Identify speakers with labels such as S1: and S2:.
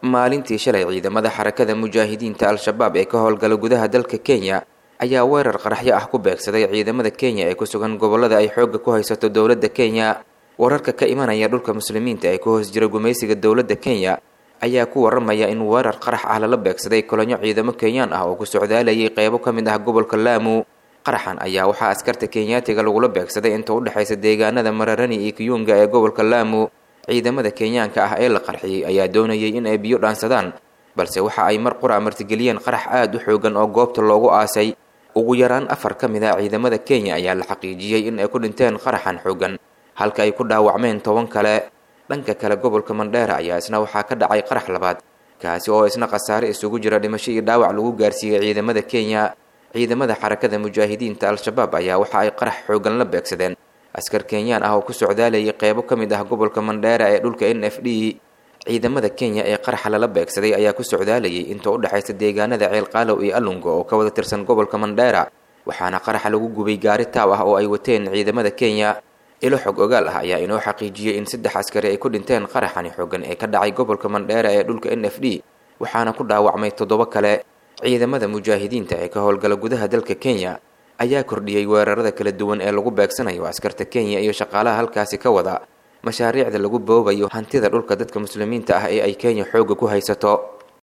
S1: maalintii shalay ciidamada xarakada mujaahidiinta al-shabaab ee ka howlgala gudaha dalka kenya ayaa weerar qaraxyo ah ku beegsaday ciidamada kenya ee ku sugan gobollada ay xoogga ku haysato dowladda kenya wararka ka imanaya dhulka muslimiinta ee ku hoos jira gumaysiga dowladda kenya ayaa ku waramaya in weerar qarax ah lala beegsaday kolonyo ciidamo kenyaan ah oo ku socdaalayay qeybo ka mid ah gobolka laamu qaraxan ayaa waxaa askarta kenyaatiga lagula beegsaday inta u dhexaysa deegaanada mararani iyo kiyunga ee gobolka laamu ciidamada kenyaanka ah ee la qarxiyey ayaa doonayay in ay biyo dhaansadaan balse waxa ay mar qura martigeliyeen qarax aada u xoogan oo goobta loogu aasay ugu yaraan afar ka mid ah ciidamada kenya ayaa la xaqiijiyey in ay ku dhinteen qaraxan xoogan halka ay ku dhaawacmeen toban kale dhanka kale gobolka mandheera ayaa isna waxaa ka dhacay qarax labaad kaasi oo isna khasaare isugu jira dhimasho iyo dhaawac lagu gaarsiiyey ciidamada kenya ciidamada xarakada mujaahidiinta al-shabaab ayaa waxa ay qarax xoogan la beegsadeen askar kenyaan ah oo ku socdaalayay qeybo ka mid ah gobolka mandheera ee dhulka n f d ciidamada kenya ee qaraxa lala beegsaday ayaa ku socdaalayay inta u dhexaysa deegaanada ceelqaalow iyo allunga oo ka wada tirsan gobolka mandheera waxaana qaraxa lagu gubay gaari taaw ah oo ay wateen ciidamada kenya ilo xog ogaal ah ayaa inoo xaqiijiyey in saddex askari ay ku dhinteen qaraxani xoogan ee ka dhacay gobolka mandheera ee dhulka n f d waxaana ku dhaawacmay toddoba kale ciidamada mujaahidiinta ee ka howlgala gudaha dalka kenya ayaa kordhiyey weerarada kala duwan ee lagu beegsanayo askarta kenya iyo shaqaalaha halkaasi ka wada mashaariicda lagu boobayo hantida dhulka dadka muslimiinta ah ee ay kenya xoogga ku haysato